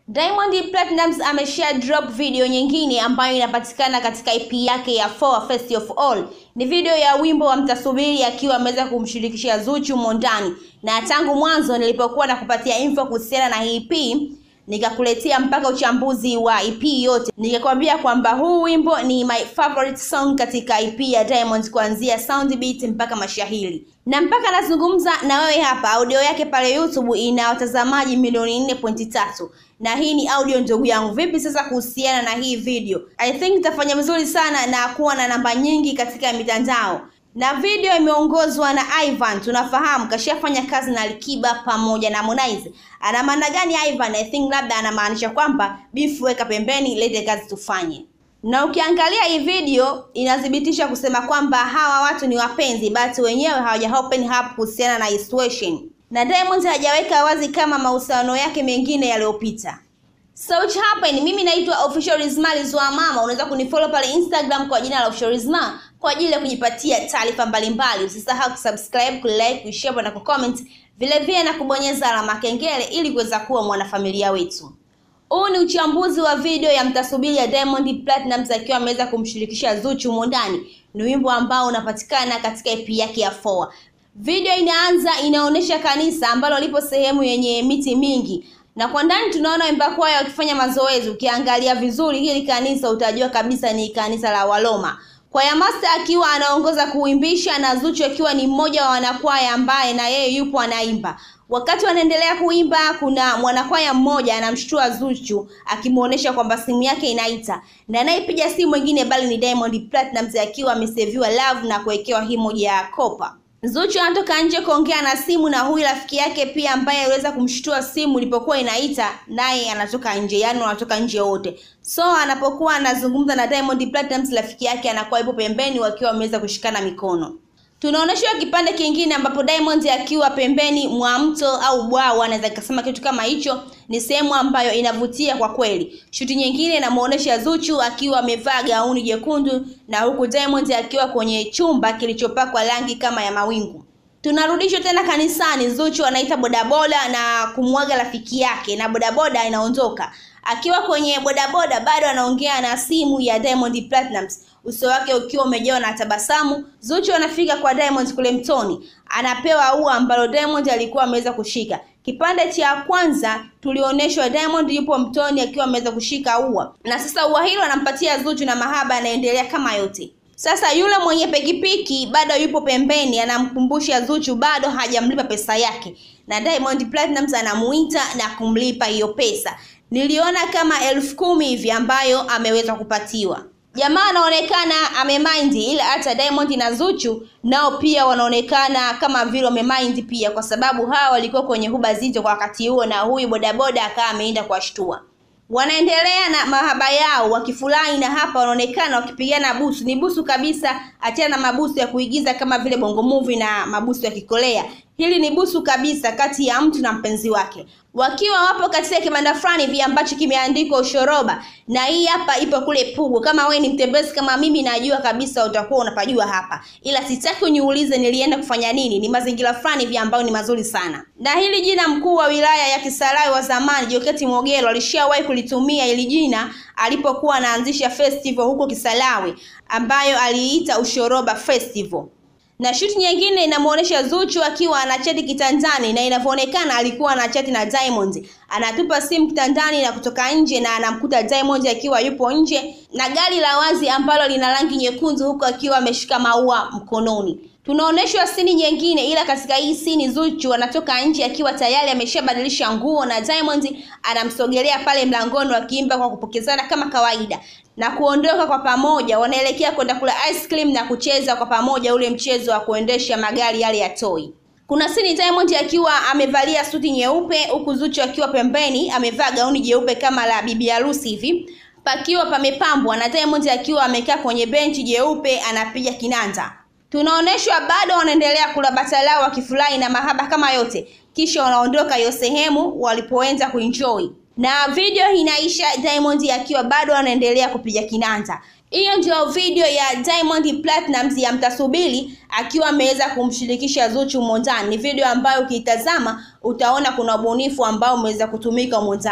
Diamond Platnumz ameshare drop video nyingine ambayo inapatikana katika EP yake ya Four First of All. Ni video ya wimbo wa Mtasubiri akiwa ameweza kumshirikisha Zuchu Mondani, na tangu mwanzo nilipokuwa na kupatia info kuhusiana na hii EP nikakuletea mpaka uchambuzi wa EP yote, nikakwambia kwamba huu wimbo ni my favorite song katika EP ya Diamond, kuanzia sound beat mpaka mashahiri na mpaka nazungumza na wewe hapa, audio yake pale YouTube ina watazamaji milioni nne pointi tatu na hii ni audio ndugu yangu. Vipi sasa kuhusiana na hii video? I think itafanya vizuri sana na kuwa na namba nyingi katika mitandao na video imeongozwa na Ivan. Tunafahamu kashafanya kazi na Alikiba pamoja na Harmonize. Ana maana gani Ivan? I think labda anamaanisha kwamba beef weka pembeni, lete kazi tufanye. Na ukiangalia hii video inathibitisha kusema kwamba hawa watu ni wapenzi, but wenyewe hawaja open up kuhusiana na hii situation, na Diamond hajaweka wazi kama mahusiano yake mengine yaliyopita. So which happened, mimi naitwa Official Rizma Rizwa Mama. Unaweza kunifollow pale Instagram kwa jina la Official Rizma kwa ajili ya kujipatia taarifa mbalimbali. Usisahau kusubscribe, kulike, kushare na kucomment, vile vile na kubonyeza alama kengele ili kuweza kuwa mwanafamilia wetu. Huu ni uchambuzi wa video ya Mtasubiri ya Diamond Platnumz akiwa ameweza kumshirikisha Zuchu Mondani. Ni wimbo ambao unapatikana katika EP yake ya Four. Video inaanza inaonyesha kanisa ambalo lipo sehemu yenye miti mingi na kwa ndani tunaona waimba kwaya wakifanya mazoezi. Ukiangalia vizuri hili kanisa utajua kabisa ni kanisa la Waloma. Kwaya master akiwa anaongoza kuimbisha na Zuchu akiwa ni mmoja wa wanakwaya ambaye na yeye yupo anaimba. Wakati wanaendelea kuimba, kuna mwanakwaya mmoja anamshtua Zuchu akimuonesha kwamba simu yake inaita, na anayepiga simu mwingine bali ni Diamond Platnumz akiwa ameseviwa love na kuwekewa himoji ya kopa. Zuchu anatoka nje kuongea na simu na huyu rafiki yake pia ambaye aliweza kumshtua simu ilipokuwa inaita, naye anatoka nje, yaani wanatoka nje wote. So anapokuwa anazungumza na Diamond Platnumz, rafiki yake anakuwa ipo pembeni, wakiwa wameweza kushikana mikono. Tunaonyeshwa kipande kingine ambapo Diamond akiwa pembeni mwa mto au bwawa, anaweza nikasema kitu kama hicho. Ni sehemu ambayo inavutia kwa kweli. Shuti nyingine inamuonesha Zuchu akiwa amevaa gauni jekundu na huku Diamond akiwa kwenye chumba kilichopakwa rangi kama ya mawingu. Tunarudishwa tena kanisani. Zuchu anaita bodaboda na kumwaga rafiki yake, na bodaboda inaondoka. Akiwa kwenye bodaboda bado anaongea na simu ya Diamond Platnumz, uso wake ukiwa umejawa na tabasamu. Zuchu anafika kwa Diamond kule mtoni, anapewa ua ambalo Diamond alikuwa ameweza kushika. Kipande cha kwanza tulionyeshwa Diamond yupo mtoni akiwa ameweza kushika ua, na sasa ua hilo anampatia Zuchu na mahaba yanaendelea kama yote. Sasa yule mwenye pikipiki bado yupo pembeni, anamkumbusha Zuchu bado hajamlipa pesa yake, na Diamond Platnumz anamuita na kumlipa hiyo pesa. Niliona kama elfu kumi hivi ambayo ameweza kupatiwa. Jamaa anaonekana amemind, ila hata Diamond na Zuchu nao pia wanaonekana kama vile wamemind pia, kwa sababu hawa walikuwa kwenye huba zito kwa wakati huo, na huyu bodaboda akawa ameenda kuwashtua wanaendelea na mahaba yao wakifurahi, na hapa wanaonekana wakipigana busu. Ni busu kabisa, achana na mabusu ya kuigiza kama vile bongo movie na mabusu ya Kikolea. Hili ni busu kabisa kati ya mtu na mpenzi wake, wakiwa wapo katika kibanda fulani hivi ambacho kimeandikwa ushoroba, na hii hapa ipo kule Pugu. Kama wewe ni mtembezi kama mimi, najua kabisa utakuwa unapajua hapa, ila sitaki uniulize nilienda kufanya nini. Ni mazingira fulani hivi ambayo ni mazuri sana, na hili jina mkuu wa wilaya ya Kisarawe wa zamani Joketi Mwogelo alishawahi kulitumia hili jina alipokuwa anaanzisha festival huko Kisarawe ambayo aliita ushoroba festival na shuti nyingine inamuonesha Zuchu akiwa anachati kitandani, na inavyoonekana alikuwa anachati na Diamond. Anatupa simu kitandani na kutoka nje, na anamkuta Diamond akiwa yupo nje na gari la wazi ambalo lina rangi nyekundu, huku akiwa ameshika maua mkononi. Tunaonyeshwa sini nyingine, ila katika hii sini Zuchu anatoka nje akiwa tayari ameshabadilisha nguo, na Diamond anamsogelea pale mlangoni, wakiimba kwa kupokezana kama kawaida na kuondoka kwa pamoja. Wanaelekea kwenda kula ice cream na kucheza kwa pamoja ule mchezo wa kuendesha magari yale ya toy. Kuna sini Diamond akiwa amevalia suti nyeupe, huku Zuchu akiwa pembeni amevaa gauni jeupe kama la bibi harusi hivi, pakiwa pamepambwa na Diamond akiwa amekaa kwenye benchi jeupe anapiga kinanda. Tunaonyeshwa bado wanaendelea kula bata lao wakifurahi na mahaba kama yote, kisha wanaondoka hiyo sehemu walipoenda kuenjoy na video inaisha Diamond akiwa bado anaendelea kupiga kinanda. Hiyo ndio video ya Diamond Platnumz ya Mtasubiri akiwa ameweza kumshirikisha Zuchu Mondani. Ni video ambayo ukiitazama utaona kuna ubunifu ambao umeweza kutumika humo ndani.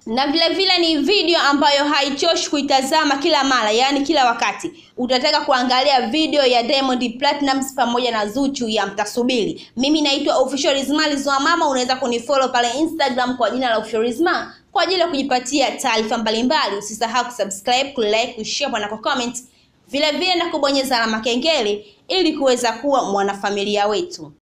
na vile vile ni video ambayo haichoshi kuitazama kila mara, yaani kila wakati utataka kuangalia video ya Diamond Platnumz pamoja na Zuchu ya mtasubiri. Mimi naitwa Official Rizma Rizwa Mama, unaweza kunifollow pale Instagram kwa jina la Official Rizma kwa ajili ya kujipatia taarifa mbalimbali. Usisahau kusubscribe, kulike, kushare na kucomment, vile vile na kubonyeza alama kengele ili kuweza kuwa mwanafamilia wetu.